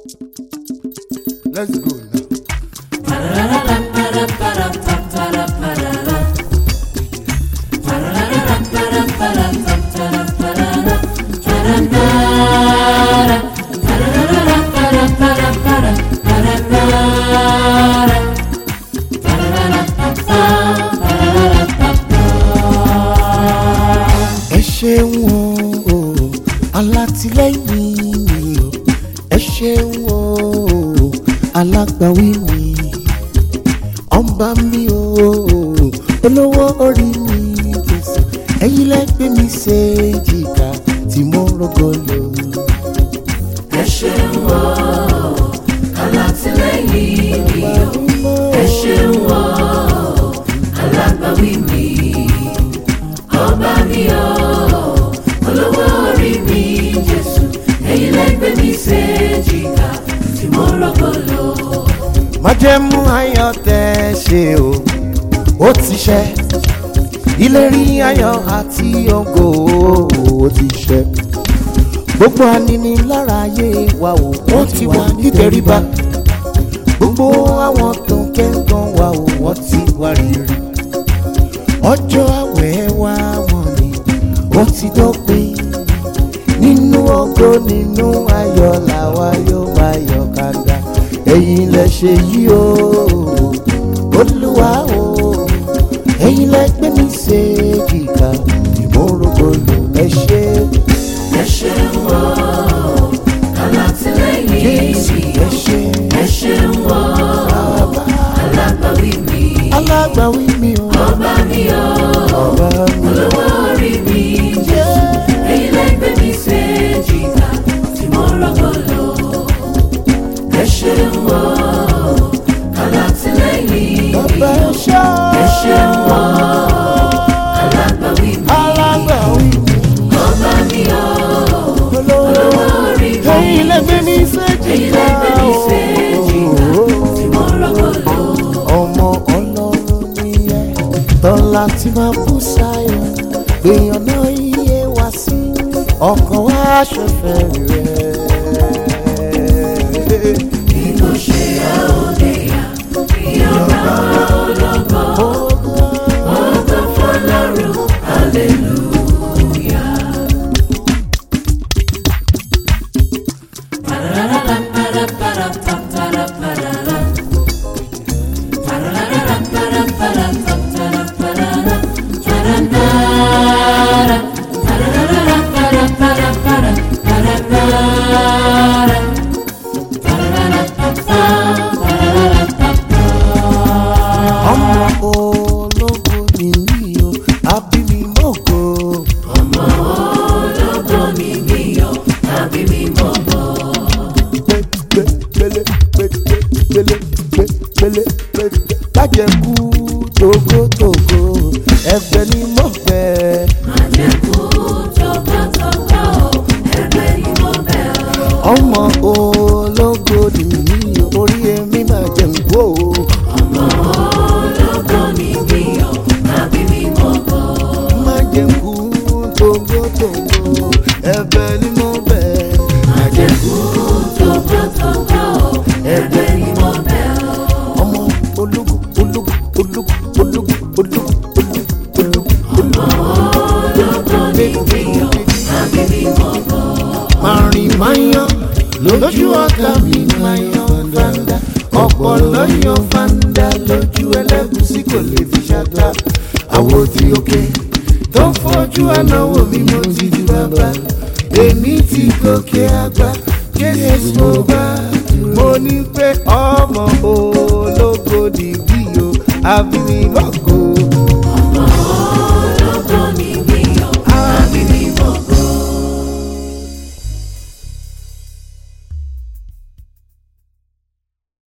Let's go now. ẹ ṣeun o alátìlẹ́yìn mi o ẹ ṣeun o alágbàwí mi ọba mi o olówó orí mi Jésù ẹ̀yin lẹgbẹ mi ṣe jìkà tí mo rọgọlọ. ẹ ṣeun o alátìlẹ́yìn mi o ẹ ṣeun o alágbàwí mi ọba mi o olówó orí mi jésù ẹ̀yin lẹ́gbẹ̀ẹ́ mi ṣe jìkà tí mo rọ́gọ́lọ́. májẹ̀mú ayọ̀ tẹ́ ṣe o ó ti ṣẹ ìlérí ayọ̀ àti ògo ó ti ṣẹ gbogbo aninilára ayé wa o wọ́n ti wà nítorí bá gbogbo àwọn tó ń kẹ́ńgàn wa o wọ́n ti wá rírì ọjọ́ àwẹ̀ wa wọ̀n ni ó ti dópin nínú ògo nínú ayọ̀ làwa yóò máa yọ̀ kàdà ẹ̀yin lẹ ṣe yí o olúwa o ẹ̀yin lẹ gbé mi ṣe jìkà ìmúrògbòlò ẹ ṣe ẹ ṣeun o alátìlẹ́yìn jésù mi ẹ ṣe ẹ ṣeun o bàbá alágbàwí mi alágbàwí mi o ọba mi o. ọba mi olówó orí mi jésù ẹ̀yin lẹ́gbẹ̀ẹ́ mi ṣe jìkà tí mo rọ́gọ́lọ́. ẹ ṣeun o alátìlẹ́yìn bàbá ẹ ṣe ẹ ṣeun o alágbàwí mi alágbàwí mi ọba mi o olówó olówó orí mi ẹ̀yin lẹ gbé mi ṣe ẹ̀yin jìkà lẹ́gbẹ̀ẹ́ mi ṣe jìkà o. tí mo rọ́gọ́lọ́. ọmọ ọlọ́run nìyẹn tọ́lá tí máa bú sáyọ gbìyàn náà iye wá sí ọkàn wá ṣẹfẹ rẹ. bí mo ṣe àóde yá ìyọ̀bá ológo ògo fọlọ́run hallelujah. ọmọ ológo nìyí o àbí mi mọ́gò. ọmọ ológo ni mí o tàbí mi mọ̀ bọ̀. gbẹgbẹlẹ gbẹgbẹlẹ gbẹgbẹlẹ gbẹgbẹ kájẹkù togotogo ẹgbẹ ni mo fẹ. Àjẹkù tọkàntọkà o, ẹgbẹ́ ni mo bẹ̀ ọ́. ọmọ ológo nìyí orí èmi máa jẹ ń gbó. ọmọ ológo ni mí o tàbí mi mọ̀ bọ̀. má jẹ kú togotogo ẹbẹ ni mo bẹ. Àjẹkù tọkàntọkà o, ẹgbẹ́ ni mo bẹ̀ ọ́. ọmọ ológo ológo ológo ológo ológo ológo ológo. ológo ni mí o tàbí mi mọ̀ bọ̀. Màrìn máa yan lójú ọ̀tá mi máa yan fanda. Ọ̀pọ̀ lọ́yàn fanda lójú ẹlẹ́gùsí kò lè fi ṣàtà. Àwo tí òkè tó ń fojú ànáwó mi mo ti di bàbá. Èmi ti gòkè àgbà, Jésù mo bá. Mo ní pé ọmọ ológo nìbí o, àbí mi mọ̀gò.